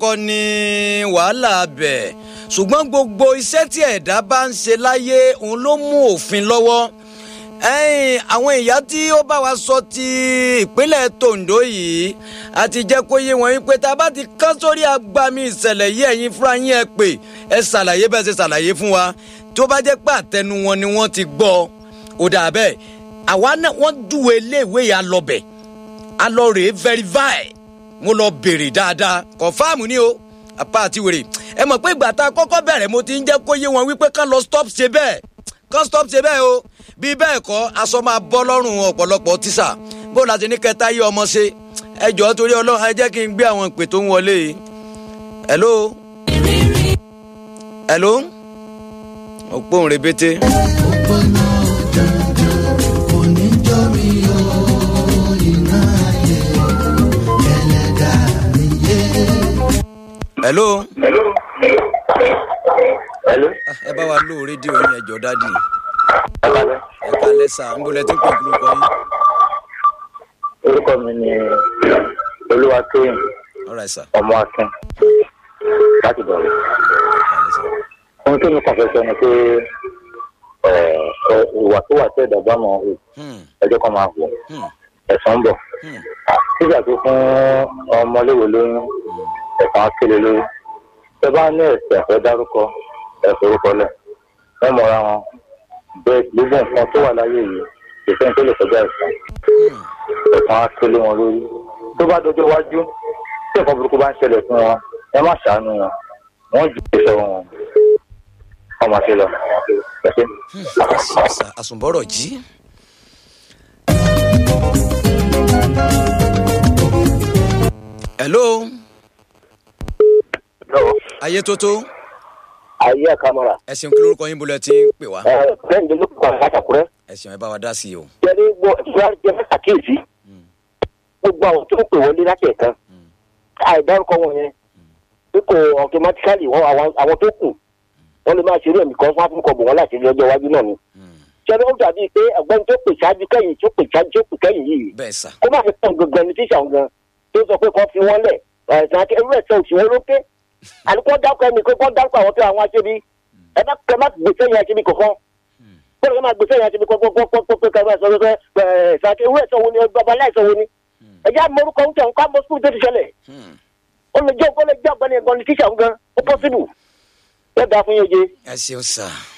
kọ́ ni wàhálà bẹ̀ ṣùgbọ́n gbogbo iṣẹ́ tí ẹ̀dá bá ń ṣe láyé òun ló mú òfin lọ́wọ́ ẹ̀yin àwọn ìyá tí ó bá wa sọ ti ìpínlẹ̀ Tondo yìí àti jẹ́ kó yé wọn wípé tá a bá ti kán sórí agbami ìṣẹ̀lẹ̀ yìí ẹ̀yin fúnra yín ẹ pè ẹ ṣàlàyé bẹ́ẹ̀ ṣe ṣàlàyé fún wa tó bá jẹ́ pé àtẹnu wọn ni wọ́n ti gbọ́ ó dà bẹ́ẹ̀ àwa náà wọ́n dùwẹ̀ iléèwé yà lọ́bẹ̀ a lọ rèé verify mo lọ béèrè dáadáa kọ̀fáàmù ni o apá àti wèrè ẹ mọ̀ pé ìgbà tá a kọ́kọ́ bẹ̀rẹ̀ mo ti ń jẹ́ kó yé wọn wípé kán lọ stop ṣe bẹ́ẹ̀ kán stop ṣe bẹ́ẹ̀ o bí bẹ́ẹ̀ kọ́ aṣọ máa bọ́ lọ́rùn ọ̀pọ̀lọpọ̀ tíṣà bó la ti ní kẹta yí ọmọ ṣe ẹ jọ̀ọ́ torí ọlọ́run ẹ jẹ́ kí n gbé àwọn ìpè tó ń wọlé yìí hello hello òpóhùn rebete. hello. Hello. ẹ bá wa lò rédíò yín ẹjọ dádì Ẹ kálẹ́. ẹ kalẹ sá ń bolẹ tí ń pè kúrú kọ yín. Orúkọ mi ni Olúwatóyìn alright sá ọmọ Akin láti bọ̀rẹ̀. kalẹ sá. Ohun tó ní kàn fẹ́ sọ ni pé ẹ̀, ẹ̀, ìwà tó wà tí ẹ̀dá bá mọ̀ ọ́ Hmm, ẹjọ́ kan máa wọ̀ hmm, ẹ̀sán ń bọ̀. hmm, Nígbà tó fún ọmọléwé lóyún ẹ̀sán akéle lóyún. Ẹ bá ní ẹ̀sẹ̀ ẹ̀fẹ́ dárúkọ ẹ̀fẹ́ orúkọ lẹ̀. Wọ́n mọ̀ra wọn. Bẹ́ẹ̀ gbogbo nǹkan tó wà láyé yìí ìfẹ́ tó lè kọjá ẹ̀sán. hmm. ẹ̀sán á kélé wọn lórí. tó bá dọjọ́ iwájú tí ẹ̀kọ́ burúkú bá ń ṣẹlẹ̀ fún wọn ẹ má ṣàánú wọn wọ́n jù ú sọ́wọ́ wọn. wọ́n máa ṣe lọ. ẹ ṣé. Àsùn- àsùnbọ̀rọ̀ jí. hello ayé tótó ayé àkàmọ́ra ẹ ṣeun kí lórúkọ yín bolẹ tí ń pè wá bẹ́ẹ̀ ni ló kọ́ àtàkùrẹ́ ẹ ṣeun ẹ bá wa dá sí i o. jẹ́rí gbọ́ ìwà jẹ́ àkíyèsí gbogbo àwọn tó ń pè wọlé láti ẹ̀kan àìdárúkọ wọn yẹn pé kò automatically wọn àwọn àwọn tó kù wọn lè máa ṣeré ẹ̀mí kan fún àtúnkọ̀ bò wọn láti rí ọjọ́ iwájú náà ni. jẹ́rí ó dàbí pé ọ̀gbẹ́ni tó pè ṣáájú kẹ́yìn tó pè ṣáájú tó pè kẹ́yìn yìí bẹ́ẹ̀ sà kó má fi pọ̀ gangan ní tíṣà gan tó sọ pé kọ́ fi wọ́n lẹ̀ ẹ̀sán àti ẹrú ẹ̀sán òṣìwọ́n lókè àdúgbò dákọ̀ ẹnì kó dákọ̀ àwọn tó àwọn aṣebi ẹ má kẹ má gbèsè yẹn aṣebi kọ̀ọ̀kan bọ́ọ̀lù má gbèsè yẹn aṣebi kọ̀ọ̀kan pé kẹrù ẹ̀sán ló fẹ́ ẹ̀sán àti ẹrú ẹ̀sán wo ni bàbá aláìsàn wo ni ẹ̀jẹ̀ àmọ́rúkọ ń tẹ̀ ń ká mọ́ sùkúl tó ti ṣẹlẹ̀ Hmm. ó lè jẹ́ ó lè jẹ́ ọ̀gbẹ́ni ẹ̀gbọ́n ní tíṣà gan ó pọ́sibù ẹ dá fún yẹn jẹ. ẹ ṣeun sà.